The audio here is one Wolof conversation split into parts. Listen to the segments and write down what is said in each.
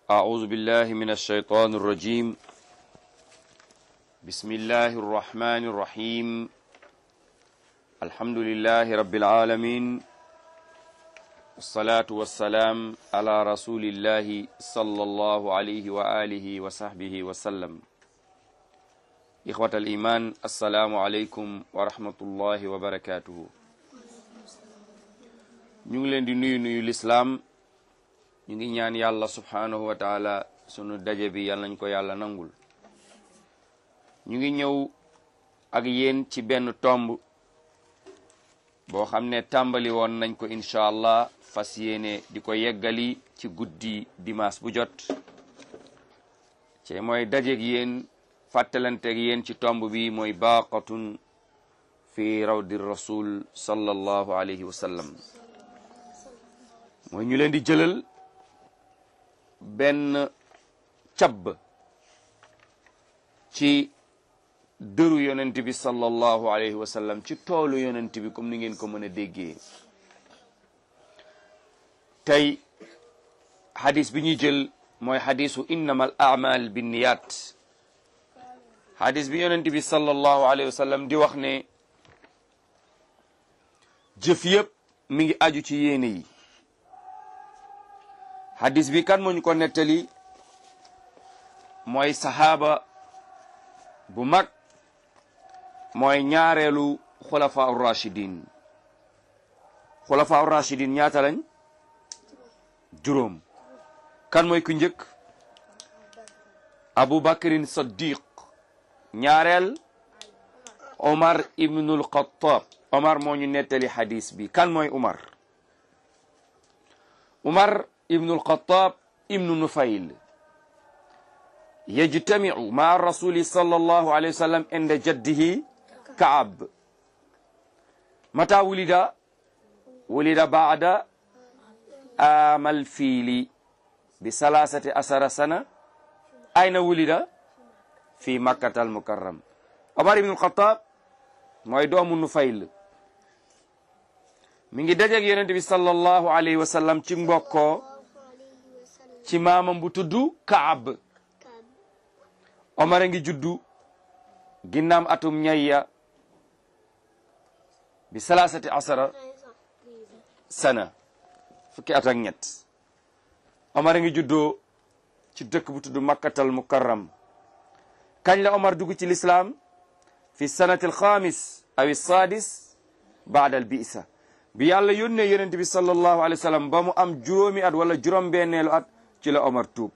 أعوذ بالله من الشيطان الرجيم بسم الله الرحمن الرحيم الحمد لله رب العالمين والصلاة والسلام على رسول الله صلى الله عليه وآله وصحبه وسلم إخوة الإيمان السلام عليكم ورحمة الله وبركاته ñu ngi leen di nuyu nuyu lislaam ñu ngi ñaan yàlla subhaanahu wa taala sunu daje bi yàlla nañ ko yàlla nangul ñu ngi ñëw ak yéen ci benn tomb boo xam ne tàmbali woon nañ ko incha allah fas yéene di ko yeggali ci guddi dimanche bu jot ci mooy dajeeg yéen fàttalanteeg yéen ci tomb bi mooy baaqatun fi rawdi rasul sallallahu alayhi wa sallam mooy ñu leen di jëlal benn cab ci dëru yonent bi sallallahu alayhi wa sallam ci toolu yonent bi comme ni ngeen ko mën a déggee tey xadis bi ñuy jël mooy xadisu innama al amal binniyat xadis bi yonent bi sallallahu alayhi wa sallam di wax ne jëf yëpp mi ngi aju ci yéene yi hadis bi kan moo ñu ko nettali mooy sahaaba bu mag mooy ñaareelu xulafa rachidin xulafa rachidin ñaata lañ juróom kan mooy ku njëkk abu bakrin saddiq ñaareel omar ibnul xattaab omar moo ñu nettali hadis bi kan mooy omar omar ibnu alxataab ibnu nufayl yajtamicu maa rasuli sallallahu alayhi wa sallam inda jaddihi kaab mata wulida wulida baada amal fiili bi salasati asara sana ayna wulida fi makkata almukarram omar ibnu alxataab mooy doomu nufayl mi ngi dajeeg yonent bi sallallahu alayhi wa sallam ci mbokkoo ci maamam bu tudd Kaab Omar a ngi juddu ginnaam atum ñayya bi salasati asara sana fukki at ak ñett Omar a ngi juddoo ci dëkk bu tudd Makkatal Mukarram kañ la Omar dugg ci lislaam fi sanati alxamis aw sadis baada al bisa bi yàlla yónnee yonent bi sallallahu alayhi wa sallam ba mu am juróomi at wala juróom-benneelu at ci la Omar tuub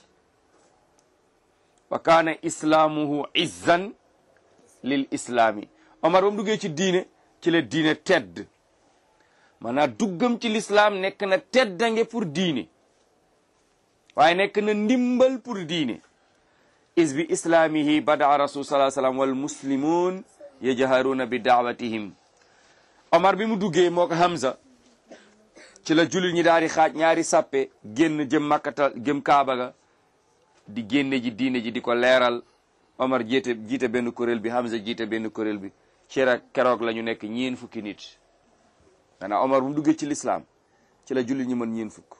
wa kaana islaamuhu izzan lil islaami Omar ba mu duggee ci diine ci la diine tedd maanaam duggam ci lislaam nekk na teddange pour diine waaye nekk na ndimbal pour diine is bi islaamihi badaa rasul sallallahu alayhi wa sallam wal muslimun yajharuuna bi daawatihim Omar bi mu duggee moo ko Hamza ci la jullit ñi daal di xaaj ñaari sàppe génn jëm makkata jëm kaaba ga di génne ji diine ji di ko leeral Omar jiite jiite benn kuréel bi Hamza jiite benn kuréel bi ci rek keroog la ñu nekk ñeen fukki nit maanaam Omar bu mu duggee ci lislaam ci la jullit ñi mën ñeen fukk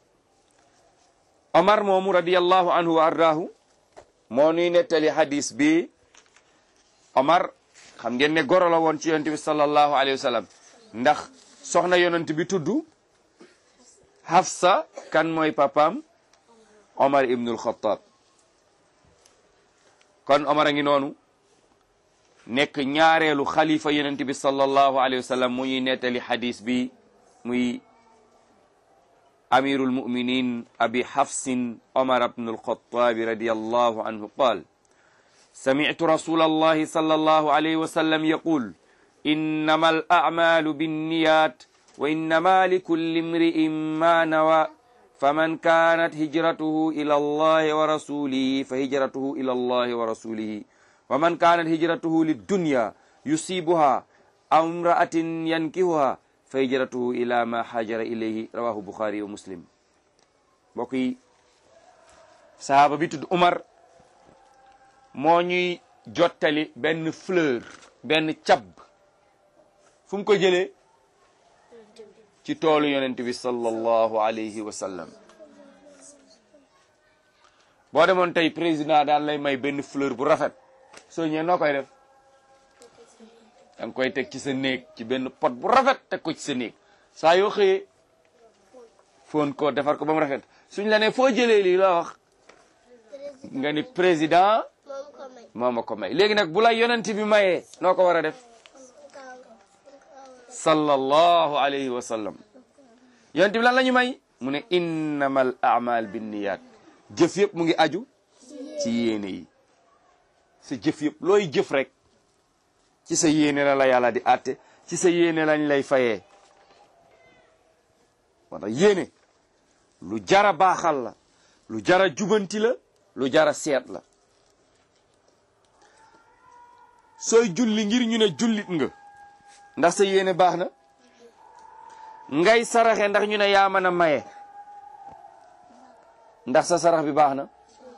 Omar moomu radiyallahu anhu wa ardaahu moo nuy nettali hadis bi Omar xam ngeen ne goro la woon ci yonent bi sallallahu alayhi wa sallam ndax soxna yonent bi tudd Hafsa kan mooy papaam Omar ibnul Xattaab kon Omar a ngi noonu nekk ñaareelu xalifa yonent bi sallallahu alayhi wa sallam mu ñuy nettali hadis bi muy amirul muminin abi Hafsin Omar ibnul Xattaab radiyallahu anhu qaal سمعت رسول الله صلى الله عليه وسلم يقول إنما الأعمال بالنيات وإنما لكل امرئ ما نوى فمن كانت هجرته إلى الله ورسوله فهجرته إلى الله ورسوله ومن كانت هجرته للدنيا يصيبها أو امرأة ينكهها فهجرته إلى ما حاجر إليه رواه البخاري ومسلم بقي صحابة بيت عمر moo ñuy jottali benn fleur benn cab fu mu ko jëlee ci toolu yonent bi sallallahu alayhi wa sallam boo demoon tey président daal lay may benn fleur bu rafet soo ñëwee noo koy def da nga koy teg ci sa néeg ci benn pot bu rafet teg ko ci sa néeg saa yoo xëyee foon ko defar ko ba mu rafet suñ la ne foo jëlee lii loo wax nga ni président moo ma ko may léegi nag bu la yonent bi mayee noo ko war a def sallallahu alayhi wa sallam yonent bi lan la ñu may mu ne innamal a'mal binniyat jëf yëpp mu ngi aju ci yéene yi sa jëf yëpp looy jëf rek ci sa yéene la la yàlla di àtte ci sa yéene lañ lay fayee moo tax yéene lu jara baaxal la lu jara jubanti la lu jara seet la sooy julli ngir ñu ne jullit nga ndax sa yéene baax na ngay saraxe ndax ñu ne yaa mën a maye ndax sa sarax bi baax na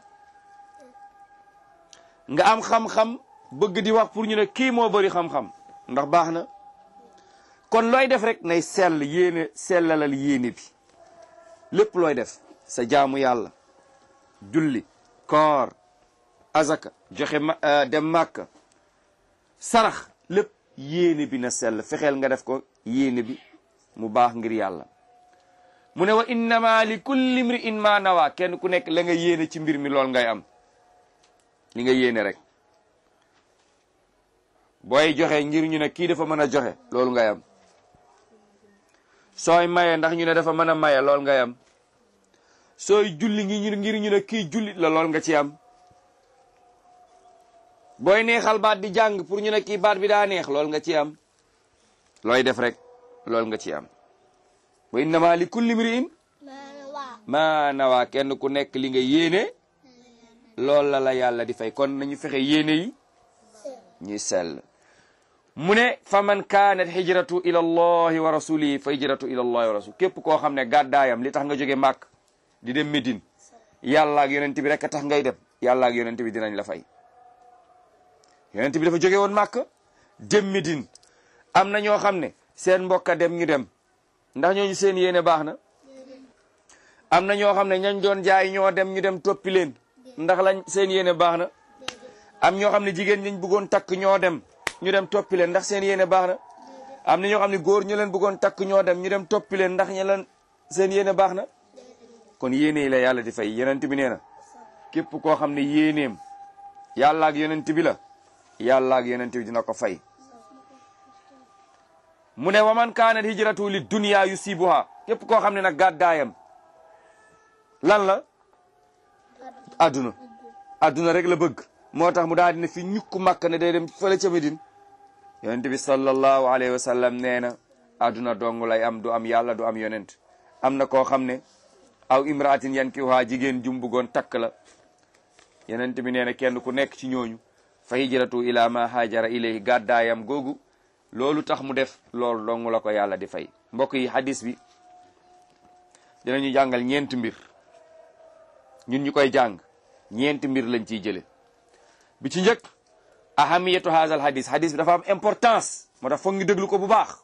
nga am xam-xam bëgg di wax pour ñu ne kii moo bëri xam-xam ndax baax na kon looy def rek nay sell yéene sellalal yéene bi lépp looy def sa jaamu yàlla julli koor azaka joxe ma dem màkka sarax lépp yéene bi na sell fexeel nga def ko yéene bi mu baax ngir yàlla mu ne wa innama li kulli imri'in ma nawa kenn ku nekk la nga yéene ci mbir mi lool ngay am li nga yéene rek booy joxe ngir ñu ne kii dafa mën a joxe loolu ngay am sooy maye ndax ñu ne dafa mën a maye lool ngay am sooy julli ngi ngir ñu ne kii jullit la lool nga ci am booy neexal baat di jàng pour ñu ne kii baat bi daa neex lool nga ci am looy def rek lool nga ci am wa innama li kulli mri'in ma nawa kenn ku nekk li nga yéene lool la la yàlla di fay kon nañu fexe yéene yi ñuy sell mu ne fa man kaanat hijratu ila allahi wa rasulihi fa hijratu ila allahi wa rasul képp koo xam ne gàddaayam li tax nga jóge màkk di dem Médine yàlla ak yonent bi rek a tax ngay dem yàlla ak yonent bi dinañ la fay yonent bi dafa jóge woon màkk dem Médine am na ñoo xam ne seen mbokka dem ñu dem ndax ñooñu seen yéene baax na am na ñoo xam ne ñañ doon jaay ñoo dem ñu dem toppi leen ndax lañ seen yéene baax na am ñoo xam ne jigéen ñañ bëggoon takk ñoo dem ñu dem toppi leen ndax seen yéene baax na am na ñoo xam ne góor ñu leen bëggoon takk ñoo dem ñu dem toppi leen ndax ña leen seen yéene baax na kon yéene yi la yàlla di fay yonent bi nee na képp koo xam ne yéeneem yàlla ak yonent bi la yàlla ak yonent bi dina ko fay mu ne waman kaanat hijratu li dunya yusibuha képp koo xam ne nag gàddaayam lan la adduna adduna rek la bëgg moo tax mu daal dina fi ñukku màkk ne day dem fële ca Medine yonent bi sallallahu alayhi wa sallam nee na adduna dong lay am du am yàlla du am yonent am na koo xam ne aw imraatin yankihuha jigéen jum bëggoon takk la yonent bi nee na kenn ku nekk ci ñooñu fa hijratu ila ma haajara ilayhi gàddaayam googu loolu tax mu def loolu dong la ko yàlla di fay mbokk yi hadis bi dinañu jàngal ñeenti mbir ñun ñu koy jàng ñeenti mbir lañ ciy jële bi ci njëkk ahamiyatu haazal hadis hadis bi dafa am importance moo tax foog ñu déglu ko bu baax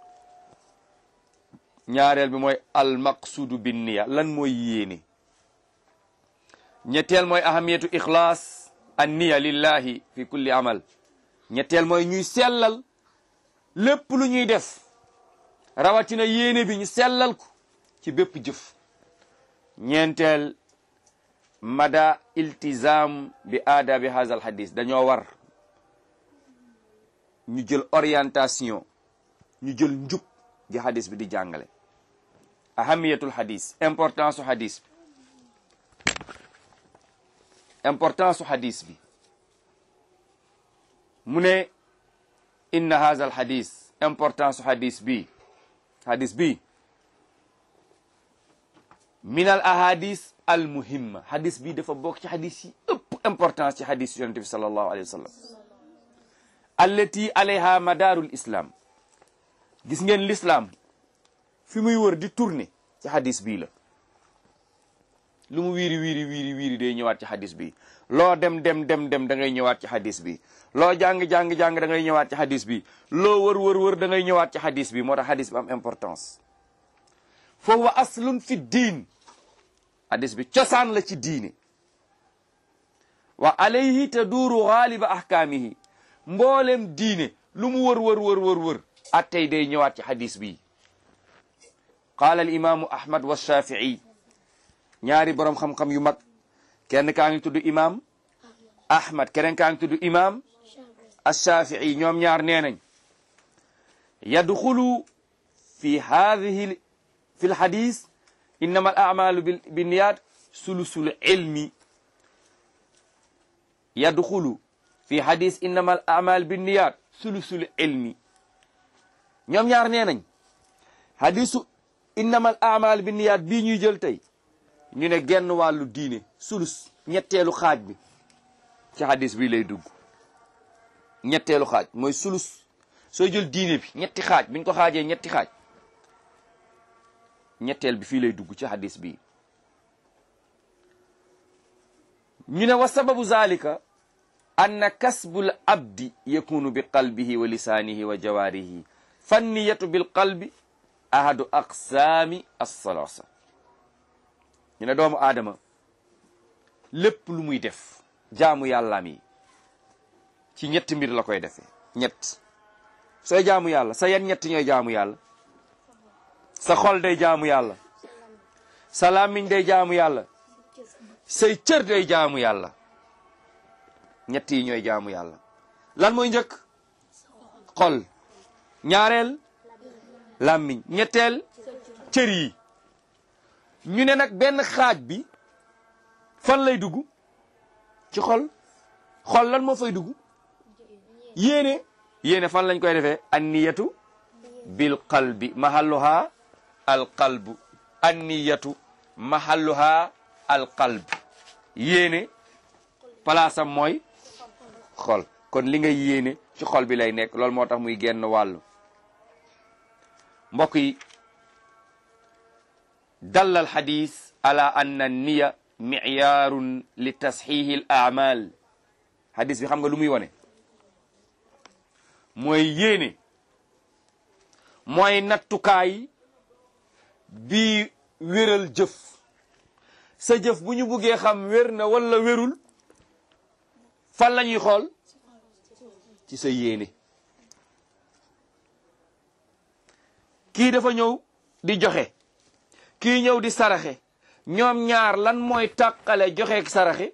ñaareel bi mooy al maqsudu bin niya lan mooy yéene ñetteel mooy ahamiyatu ixlaas an niya lillahi fi kulli amal ñetteel mooy ñuy sellal lépp lu ñuy def rawatina yéene bi ñu sellal ko ci bépp jëf ñeenteel mada iltizam bi aadabi hazal hadis dañoo war ñu jël orientation ñu jël njub gi hadis bi di jàngale ahamiyatul hadis importance su hadis bi importance su hadis bi mu ne inna hazal hadis importance su hadis bi hadis bi min al ahadis al muhimma hadis bi dafa bokk ci hadis yi ëpp importance ci hadis yonente bi sallallahu alayhi wa sallam allati alayha madaarul islam gis ngeen l'islam fi muy wër di tourner ci hadis bii la lu mu wiiri wiiri wiiri wiiri day ñëwaat ci hadis bi loo dem dem dem dem da ngay ñëwaat ci hadis bi loo jàng jàng jàng da ngay ñëwaat ci hadis bi loo wër wër wër da ngay ñëwaat ci hadis bi moo tax hadis bi am importance fa huwa aslun fi diin hadis bi cosaan la ci diine wa alayhi taduuru gaaliba ahkaamihi mboolem diine lu mu wër wër wër wër wër attey day ñëwaat ci hadis bi qaala al imaamu ahmad wa shafii ñaari boroom xam-xam yu mag kenn kaa ngi tudd imaam ahmad keneen kaa ngi tudd imaam ashafii ñoom ñaar nee nañ yadxulu fi hadihi fi lhadis innama al amalu binniyat sulusul ilmi yadxulu fi hadis innama al amal binniyat sulusul ilmi ñoom ñaar nee nañ hadisu innama al amal binniyat bii ñuy jël tey ñu ne genn wàllu diine sulus ñetteelu xaaj bi ci hadis bi lay dugg ñetteelu xaaj mooy sulus sooy jël diine bi ñetti xaaj biñ ko xaajee ñetti xaaj ñetteel bi fii lay dugg ci hadis bi ñu ne wa sababu zalika anna kasbul abdi yakunu bi qalbihi wa lisaanihi wa jawaarihi fanniyatu bil qalbi ahadu aqsaami assalasa ñu ne doomu aadama lépp lu muy def jaamu yàllaam yi ci ñetti mbir la koy defee ñett sooy jaamu yàlla sa yan ñett ñooy jaamu yàlla sa xol day jaamu yàlla sa làmmiñ day jaamu yàlla say cër day jaamu yàlla ñett yi ñooy jaamu yàlla lan mooy njëkk xol ñaareel làmmiñ ñetteel cër yi ñu ne nag benn xaaj bi fan lay dugg ci xol xol lan moo fay dugg yéene yéene fan lañ koy defee anniyatu bil qalbi mahalluha al qalbu anniyatu mahalluha al qalb yéene palaasam mooy xol kon li nga yéene ci xol bi lay nekk loolu moo tax muy genn wàllu mbokk yi dalla al xadis ala anna niya miyaarun li tasxiihi al aamal xadis bi xam nga lu muy wone mooy yéene mooy nattukaay bi wéral jëf sa jëf bu ñu buggee xam wér na wala wérul fan la ñuy xool ci sa yéene kii dafa ñëw di joxe kii ñëw di saraxe ñoom ñaar lan mooy tàqale joxe ak saraxe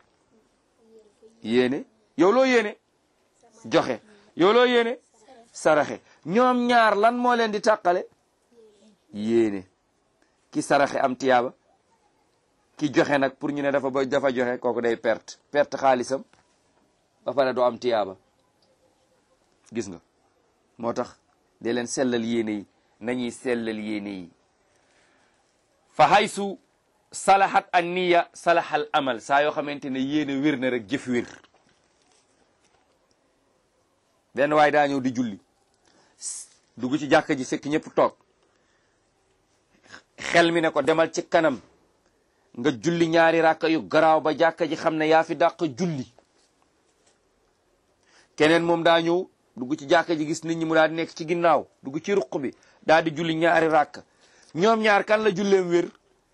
yéene yow loo yéene joxe yow loo yéene saraxe ñoom ñaar lan moo leen di tàqale yéene ki saraxe am tiyaaba ki joxe nag pour ñu ne dafa ba dafa joxe kooku day perte perte xaalisam ba pare doo am tiyaaba gis nga moo tax de leen sellal yéene yi nañuy sellal yéene yi fa haysu salahat an niya salahal amal saa yoo xamante ne yéene wér na rek jëf wér benn waay daa ñëw di julli dugg ci jàkka ji fekk ñëpp toog xel mi ne ko demal ci kanam nga julli ñaari ràkka yu garaaw ba jàkka ji xam ne yaa fi dàq julli keneen moom daa ñëw dugg ci jàkka ji gis nit ñi mu daal di nekk ci ginnaaw dugg ci ruq bi daal di julli ñaari ràkk ñoom ñaar kan la julleem wér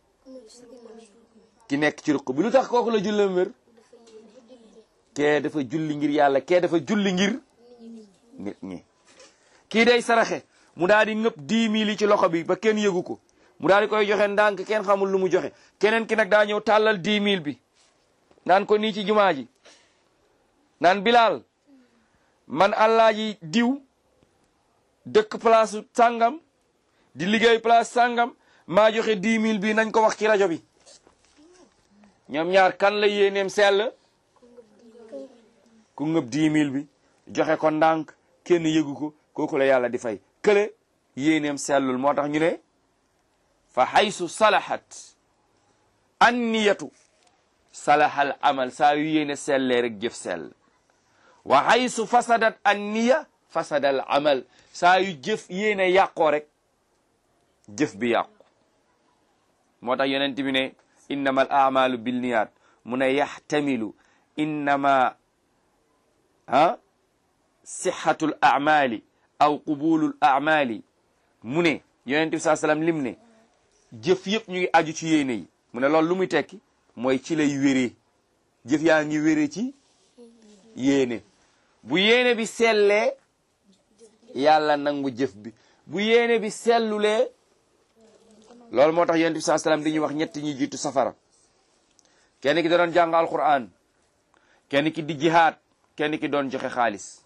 ki nekk ci ruq bi lu tax kooku la julleem wér kee dafa julli ngir yàlla kee dafa julli ngir nit ñi kii day saraxe mu daal di ngëpp dix mille yi ci loxo bi ba kenn yëgu ko mu daal di koy joxe ndànk kenn xamul lu mu joxe keneen ki nag daa ñëw tàllal dix mille bi naan ko nii ci jumaa ji naan bilaal man allaaji diw dëkk place sàngam di liggéey place sàngam maa joxe dix mille bi nañ ko wax ci rajo bi ñoom ñaar kan la yéeneem sell ku ngëb dix mille bi joxe ko ndànk kenn yëgu ko kooku la yàlla di fay kële yéeneem sellul moo tax ñu ne fa haysu salahat an niyatu salahal amal saa yu yéene sellee rek jëf sell wa haysu fasadat an niya fasadal amal saa yu jëf yéene yàqoo rek jëf bi yàqu moo tax yonent bi ne innama al amalu bilniyat mu ne yaxtamilu innama ah sixatul amali aw qubulul amali mu ne yonent bi saa sallam lim ne jëf yëpp ñu ngi aju ci yéene yi mu ne loolu lu muy tekki mooy ci lay wéree jëf yaa ngi wére ci yéene bu yéene bi sellee yàlla nangu jëf bi bu yéene bi sellulee loolu moo tax yonent bi saa salaam di ñuy wax ñetti ñi jiitu safara kenn ki da doon jàng alquran kenn ki di jihaad kenn ki doon joxe xaalis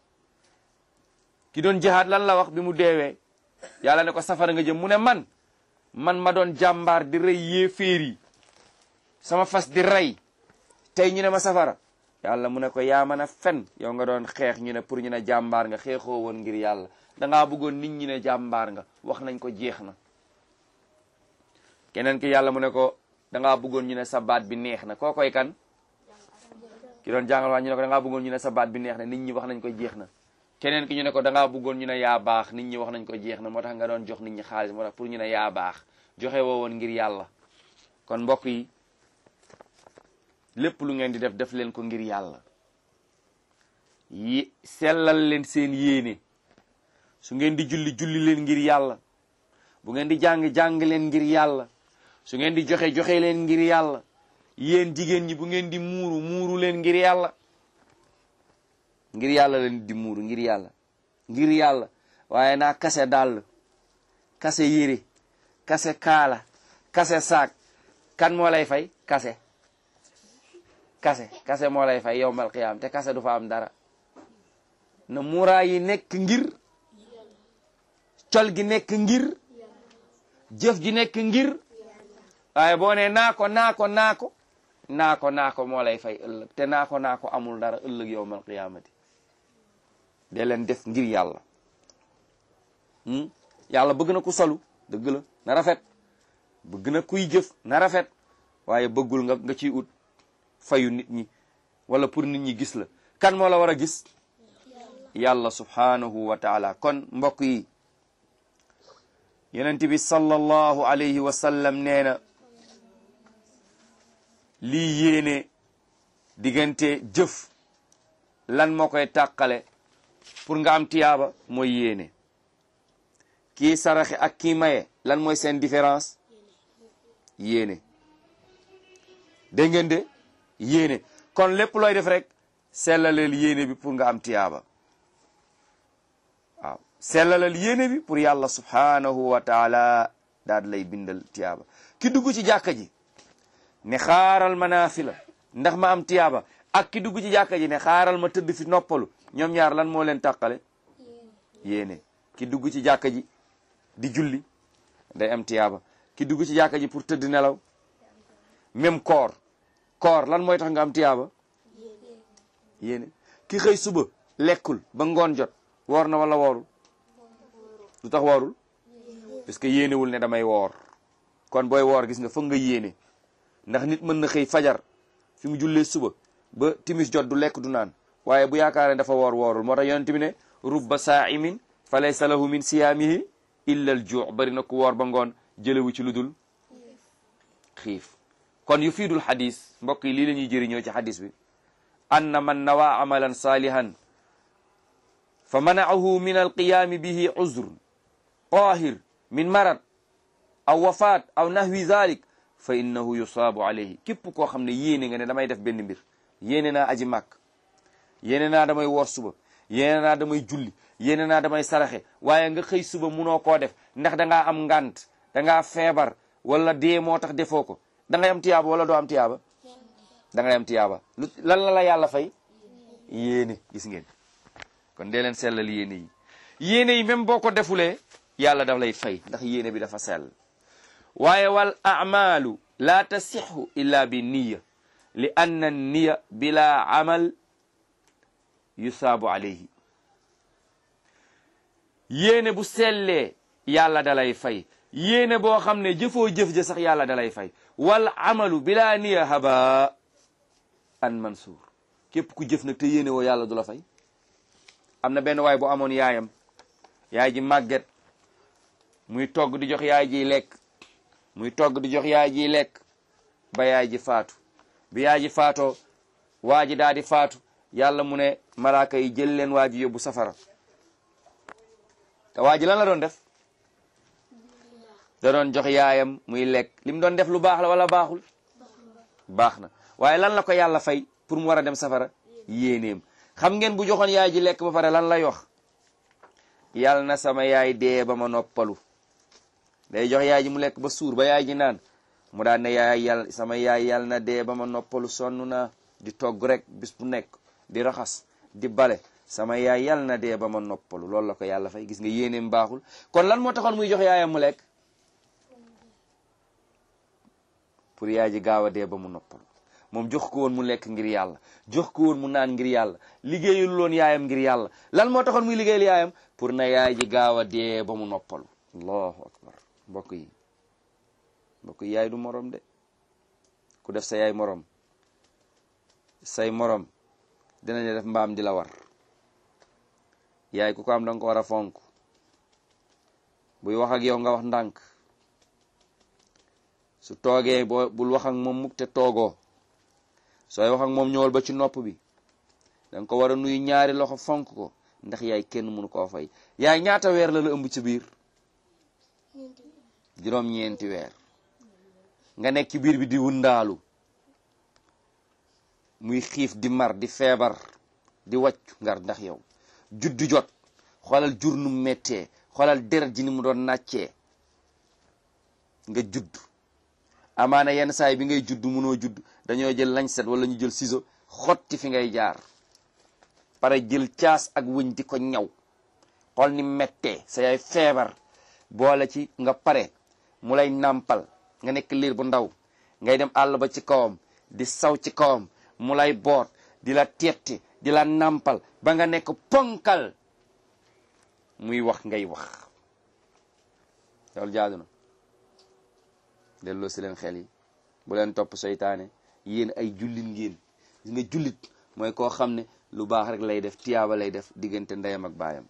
ki doon jihaad lan la wax bi mu deewee yàlla ne ko safara nga jëm mu ne man man ma doon jàmbaar di rey yéeféer yi sama fas di rey tey ñu ne ma safara yàlla mu ne ko yaa mën a fen yow nga doon xeex ñu ne pour ñu ne jàmbaar nga xeexoo woon ngir yàlla dangaa bëggoon nit ñi ne jàmbaar nga wax nañ ko jeex na keneen ki yàlla mu ne ko dangaa bëggoon ñu ne sa baat bi neex na koo koy kan ki doon jàngal waa ñu ne ko dangaa bëggoon ñu ne sa baat bi neex na nit ñi wax nañ ko jeex na keneen ki ñu ne ko dangaa bëggoon ñu ne yaa baax nit ñi wax nañ ko jeex na moo tax nga doon jox nit ñi xaalis moo tax pour ñu ne yaa baax joxe woo woon ngir yàlla kon mbokk yi lépp lu ngeen di def def leen ko ngir yàlla yi sellal leen seen yéene su ngeen di julli julli leen ngir yàlla bu ngeen di jàng jàng leen ngir yàlla su ngeen di joxe joxe leen ngir yàlla yéen jigéen ñi bu ngeen di muuru muuru leen ngir yàlla ngir yàlla leen di muuru ngir yàlla ngir yàlla waaye naa kase dàll kase yére kase kaala kase saak kan moo lay fay kase kase kase moo lay fay yowmal qiyaam te kase du fa am dara na muuraay yi nekk ngir col gi nekk ngir jëf ji nekk ngir waaye boo ne naa ko naa ko naa ko naa ko naa ko moo lay fay ëllëg te naa ko naa ko amul dara ëllëg yowmal qiyaamati de leen def ngir yàlla yàlla bëgg na ku solu dëgg la na rafet bëgg na kuy jëf na rafet waaye bëggul nga nga ciy ut fayu nit ñi wala pour nit ñi gis la kan moo la war a gis yàlla subhanahu wa taala kon mbokk yi yonent bi sallallahu alayhi wa sallam nee na lii yéene diggante jëf lan moo koy tàqale pour nga am tiyaaba mooy yéene kii saraxe ak kii maye lan mooy seen différence yéene dégg ngeen de yéene kon lépp looy def rek sellaleel yéene bi pour nga am tiyaaba waaw sellaleel yéene bi pour yàlla subhanahu wa taala daal lay bindal tiyaaba ki dugg ci jàkka ji ne xaaral ma naafila ndax ma am tiyaaba ak ki dugg ci jàkka ji ne xaaral ma tëdd fi noppalu ñoom ñaar lan moo leen tàqale yéene ki dugg ci jàkka ji di julli day am tiyaaba ki dugg ci jàkka ji pour tëdd nelaw même koor koor lan mooy tax nga am tiyaaba yéene ki xëy suba lekkul ba ngoon jot woor na wala woorul lu tax woorul parce que yéenewul ne damay woor kon booy woor gis nga foog nga yéene ndax nit mën na xëy fajar fi mu jullee suba ba timis jot du lekk du naan waaye bu yaakaaree dafa woor woorul moo tax yonent bi ne rubba saa'imin fa laysa lahu min siyaamihi illa al juu bari na ku woor ba ngoon jëlewu ci lu dul xiif kon yu fiidul xadis mbokk yi lii la ñuy jëriñoo ci xadis bi anna man nawaa amalan saalihan fa manaahu min alqiyaami bihi uzrun qaahir min marad aw wafaat aw nahwi dhalik fa innahu yusaabu alayhi képp koo xam ne yéene nga ne damay def benn mbir yéene naa aji màkk yéene naa damay woor suba yéene naa damay julli yéene naa damay saraxe waaye nga xëy suba munoo koo def ndax dangaa am ngant dangaa feebar wala dee moo tax defoo ko da ngay am tiyaaba wala doo am tiyaaba da ngay am tiyaaba lu lan la la yàlla fay yéene gis ngeen kon dee leen sellal yéene yi yéene yi même boo ko defulee yàlla daf lay fay ndax yéene bi dafa sell waaye wal amalu la tasixu illa bi niya li anna niya bila amal yusaabu alayhi yéene bu sellee yàlla dalay fay yéene boo xam ne jëfoo jëf ja sax yàlla dalay fay wal amalu bila niya haba an mansuur képp ku jëf nag te yéene woo yàlla du la fay am na benn waay bu amoon yaayam yaay ji màgget muy togg di jox yaay ji lekk muy togg di jox yaay ji lekk ba yaay ji faatu bi yaay ji faatoo waa ji daal di faatu yàlla mu ne malaaka yi jël leen waa ji yóbbu safara te waa ji lan la doon def da doon jox yaayam muy lekk li mu doon def lu baax la wala baaxul baax na waaye lan la ko yàlla fay pour mu war a dem safara yéeneem xam ngeen bu joxoon yaay ji lekk ba pare lan lay wax yàlla na sama yaay dee ba ma noppalu day jox yaay ji mu lekk ba suur ba yaay ji naan mu daan ne yaay yàlla sama yaay yàlla na dee ba ma noppalu sonn naa di togg rek bis bu nekk di raxas di bale sama yaay yàlla na dee ba ma noppalu loolu la ko yàlla fay gis nga yéeneem baaxul kon lan moo taxoon muy jox yaayam mu lekk pour yaay ji gaaw a dee ba mu noppalu moom jox ko woon mu lekk ngir yàlla jox ko woon mu naan ngir yàlla liggéeyul loon yaayam ngir yàlla lan moo taxoon muy liggéeyal yaayam pour na yaay ji gaaw a dee ba mu noppalu allahu akbar mbokk yi mbokk yi yaay du morom de ku def sa yaay morom say morom dinañu def mbaam di la war yaay ku ko am danga ko war a fonk buy wax ak yow nga wax ndànk su toogee boo bul wax ak moom mukk te toogoo sooy wax ak moom ñëwal ba ci nopp bi danga ko war a nuyu ñaari loxo fonk ko ndax yaay kenn mënu koo fay yaay ñaata weer la la ëmb ci biir juróom-ñeenti weer nga nekk ci biir bi di wundaalu muy xiif di mar di feebar di wàccu ngar ndax yow juddu jot xoolal jur nu méttee xoolal deret ji ni mu doon nàccee nga judd amaana yenn saay bi ngay judd munoo judd dañoo jël lañ set wala ñu jël ciseau xotti fi ngay jaar pare jël caas ak wëñ di ko ñaw xool ni méttee sa yaay feebar boole ci nga pare mu lay nàmpal nga nekk liir bu ndaw ngay dem àll ba ci kawam di saw ci kawam mu lay boot di la tetti di la nàmpal ba nga nekk ponkal muy wax ngay wax loolu jaadu na delloo si leen xel yi bu leen topp seytaane yéen ay jullit ngeen gis nga jullit mooy koo xam ne lu baax rek lay def tiyaaba lay def diggante ndeyam ak baayam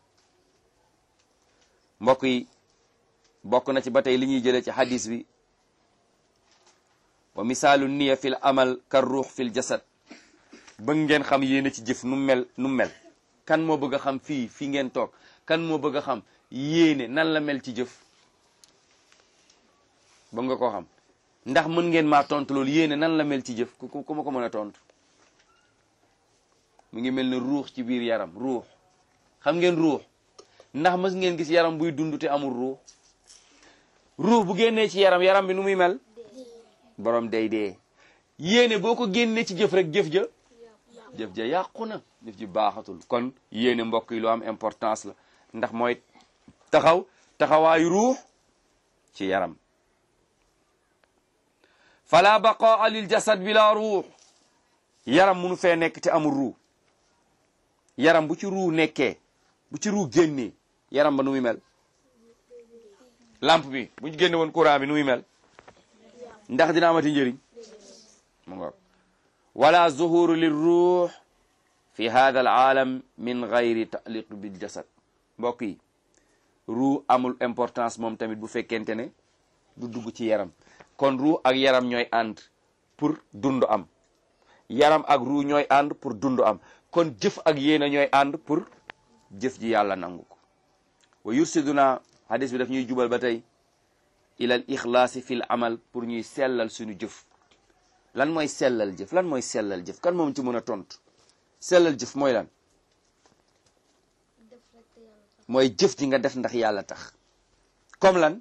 mbokk yi bokk na ci ba tey li ñuy jëlee ci hadis bi wa misaalu niya fil amal kar ruux fil jasad bëgg ngeen xam yéene ci jëf nu mel nu mel kan moo bëgg a xam fii fii ngeen toog kan moo bëgg a xam yéene nan la mel ci jëf bëgg nga koo xam ndax mën ngeen maa tontu loolu yéene nan la mel ci jëf ku ku ma ko mën a tontu mu ngi mel ne ruux ci biir yaram ruux xam ngeen ruux ndax mës ngeen gis yaram buy dund te amul ruux ruux bu génnee ci yaram yaram bi nu muy mel borom day dee yéene boo ko génnee ci jëf rek jëf ja jëf ja yàqu na jëf ji baaxatul kon yéene mbokk yi lu am importance la ndax mooy taxaw taxawaayu ruux ci yaram fala baqaa lil jasad bila ruux yaram munu fee nekk te amul ruux yaram bu ci ruux nekkee bu ci ruux génnee yaram ba nu muy mel lampe bi bu ñu génne woon courant bi nu muy mel ndax dina amati njëriñ mu ngoog wala zuhuru lil ruux fi hada al aalam min gayri taliq bil jasad mbokk yi ruux amul importance moom tamit bu fekkente ne du dugg ci yaram kon ruux ak yaram ñooy ànd pour dund am yaram ak ruux ñooy ànd pour dund am kon jëf ak yéena ñooy ànd pour jëf ji yàlla nangu ko wa yursiduna hadis bi daf ñuy jubal ba tey ilal ixlaasi fil amal pour ñuy sellal suñu jëf lan mooy sellal jëf lan mooy sellal jëf kan moom ci mën a tontu sellal jëf mooy lan mooy jëf ji nga def ndax yàlla tax comme lan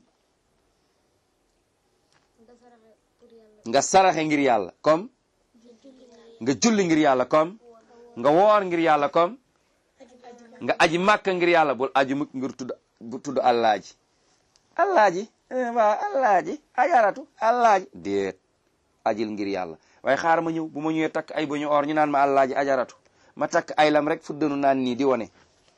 nga saraxe ngir yàlla comme nga julli ngir yàlla comme nga woor ngir yàlla comme nga aji màkk ngir yàlla bul aji mukk ngir tudd bu tudd allaaji allaaji waaw allaaji ajaratu allaaji déet ajil ngir yàlla waaye xaar ma ñëw bu ma ñëwee takk ay ba ñu or ñu naan ma allaaji ajaratu ma takk ay lam rek fuddanu naan nii di wone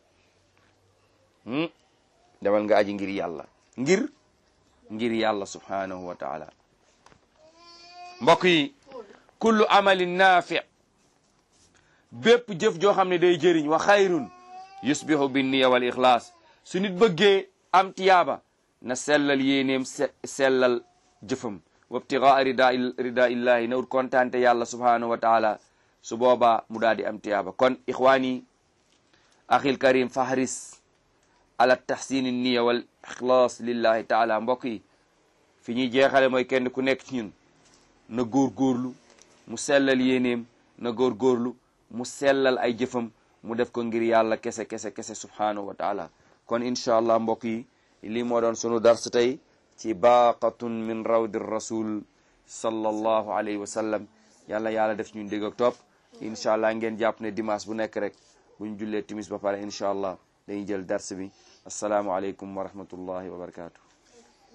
demal nga aji ngir yàlla ngir ngir yàlla subhanahu wa taala mbokk yi kullu amalin naafi bépp jëf joo xam ne day jëriñ wa xayrun yusbihu bin niya wal ixlaas su nit bëggee am tiyaaba na sellal yéeneem sellal jëfam wabtigaa rida rida illahi na ut kontaante yàlla subhanahu wa taala su boobaa mu daal di am tiyaaba kon ixwaani axil karim fahris ala tahsini niya wal ixlaas lillahi taala mbokk yi fi ñuy jeexale mooy kenn ku nekk ci ñun na góorgóorlu mu sellal yéeneem na góorgóorlu mu sellal ay jëfam mu def ko ngir yàlla kese kese kese subhanahu wa taala kon incha allah mbokk yi lii moo doon sunu dars tey ci baaqatun min rawdi rasul sallallahu alayhi wa sallam yàlla yàlla def ñu dégg ak topp incha allah ngeen jàpp ne dimanche bu nekk rek bu ñu jullee timis ba pare incha allah dañuy jël dars bi asalaamualeykum wa rahmatullahi wa barakatuh